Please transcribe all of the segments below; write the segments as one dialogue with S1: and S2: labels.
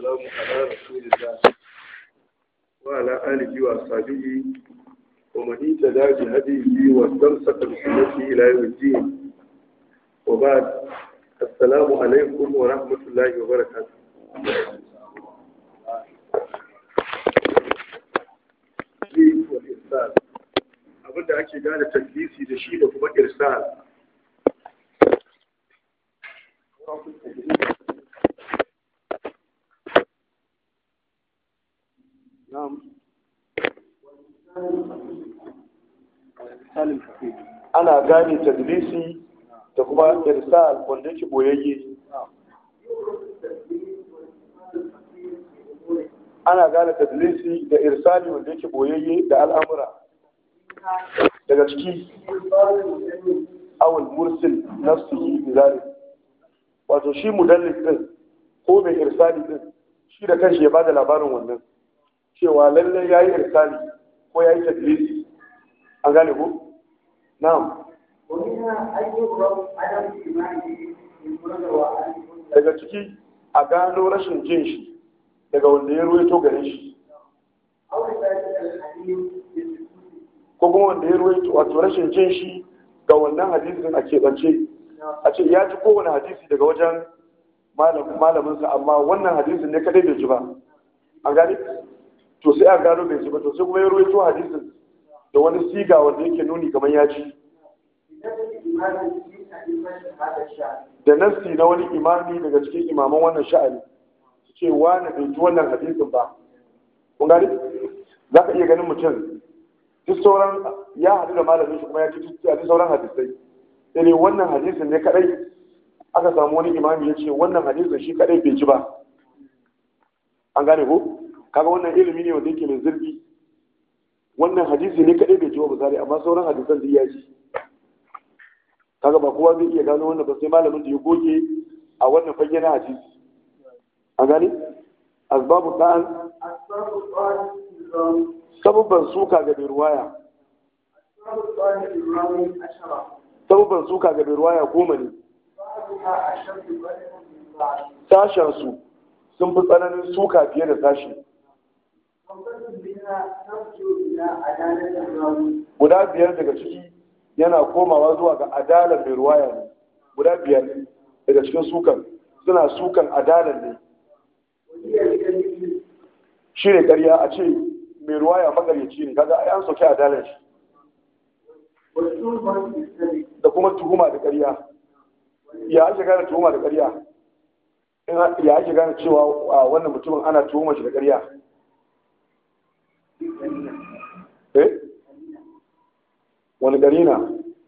S1: والسلام على رسول الله وعلى آله وأصحابه ومن اهتدى بهديه واستمسك بسنته إلى يوم الدين وبعد السلام عليكم ورحمة الله وبركاته والإرسال abinda ake gane taklisi da shi da kuma irsal ana gane tadlisi da kuma irsal wanda yake boyayye ana gane tadlisi da irsali wanda yake boyayye da al'amura daga ciki awul mursil nafsihi bizalik wato shi mudallis din ko mai irsali din shi da kanshi ya bada labarin wannan cewa lalle yayi irsali ko yayi tadlisi an gane ko na'am daga ciki a gano rashin jin shi daga wanda ya ruwaito gare shi ko kuma wanda ya ruwaito wato rashin jin shi ga wannan hadisin a keɓance a ce ya ji kowane hadisi daga wajen malaminsa amma wannan hadisin ne kadai bai ji ba an gane to sai a gano bai ji ba to sai kuma ya ruwaito hadisin da wani siga wanda yake nuni kamar ya ji da nassi na wani imami daga cikin imaman wannan sha'ani su ce wani bai ji wannan hadisin ba kun gane za ka iya ganin mutum duk sauran ya haɗu da malamin shi kuma ya ci duk sauran hadisai sai dai wannan hadisin ne kadai aka samu wani imami ya ce wannan hadisin shi kadai bai ji ba an gane ko kaga wannan ilimi ne wanda yake mai zurfi wannan hadisi ne kadai bai ji ba misali amma sauran hadisan duk ya ji kaga ba kowa zai iya gano wannan ba sai malamin da ya goge a wannan fage na hadisi an gane asbabu da'an sabubban suka ga mai ruwaya sabubban suka ga mai ruwaya goma ne sashensu sun fi tsananin suka fiye da sashi guda biyar daga ciki yana komawa zuwa ga adalar mai ruwaya ne guda biyar daga cikin sukan suna sukan adalar ne shi ne ƙarya a ce mai ruwaya magaryaci ne kaga ai an sauke adalar shi da kuma tuhuma da ƙarya ya ake gane tuhuma da ƙarya ya ake gane cewa wannan mutumin ana tuhuma shi da ƙarya eh wani gari na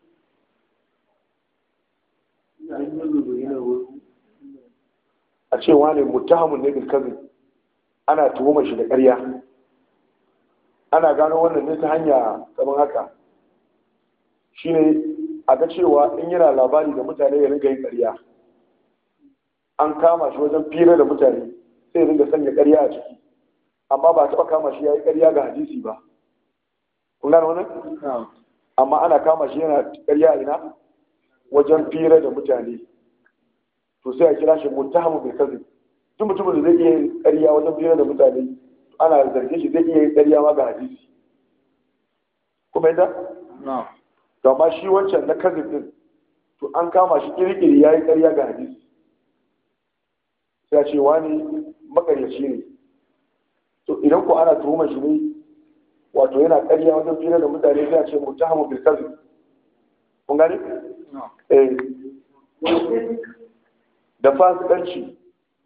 S1: a cewa ne mutahamun ne bilkazin ana tuhuma shi da ƙarya ana gano wannan ne ta hanya kamar haka shine a ga cewa in yana labari da mutane ya ringa yin ƙarya an kama shi wajen fira da mutane sai ya ringa sanya ƙarya a ciki amma ba taɓa kama shi ya yi ƙarya ga hadisi ba kun gano wannan amma ana kama shi yana ƙarya ina wajen fira da mutane to sai a kira shi muttahamu bil kadhib duk mutumin da zai iya yin ƙarya wajen fira da mutane ana zargin shi zai iya yin ƙarya ma ga hadisi kuma yadda to amma shi wancan na kadhib din to an kama shi kirkiri yayi ƙarya ga hadisi sai a ce wani makaryaci ne to idan ko ana tuhumar shi ne wato yana ƙarya wajen fira da mutane sai a ce muttahamu bil kadhib kun gane eh da fasikanci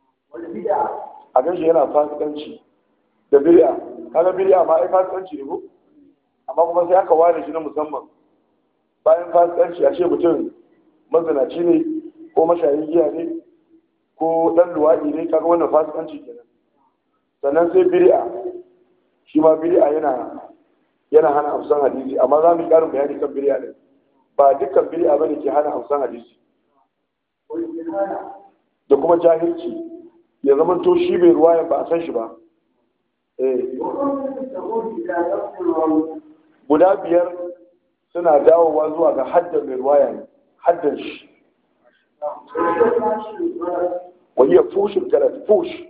S1: a ganshi yana fasikanci da bid'a kaga bid'a ma ai fasikanci ne ko amma kuma sai aka ware shi na musamman bayan fasikanci a ce mutum mazinaci ne ko mashayin giya ne ko dan luwaɗi ne kaga wannan fasikanci kenan sannan sai bid'a shi ma bid'a yana yana hana amsan hadisi amma za mu yi ƙarin bayani kan bid'a din ba dukkan bid'a bane ke hana amsan hadisi da kuma jahilci ya zama to shi bai ruwayan ba a san shi ba guda biyar suna dawowa zuwa ga haddan mai ruwaya ne haddan shi wa iya fushin galat fush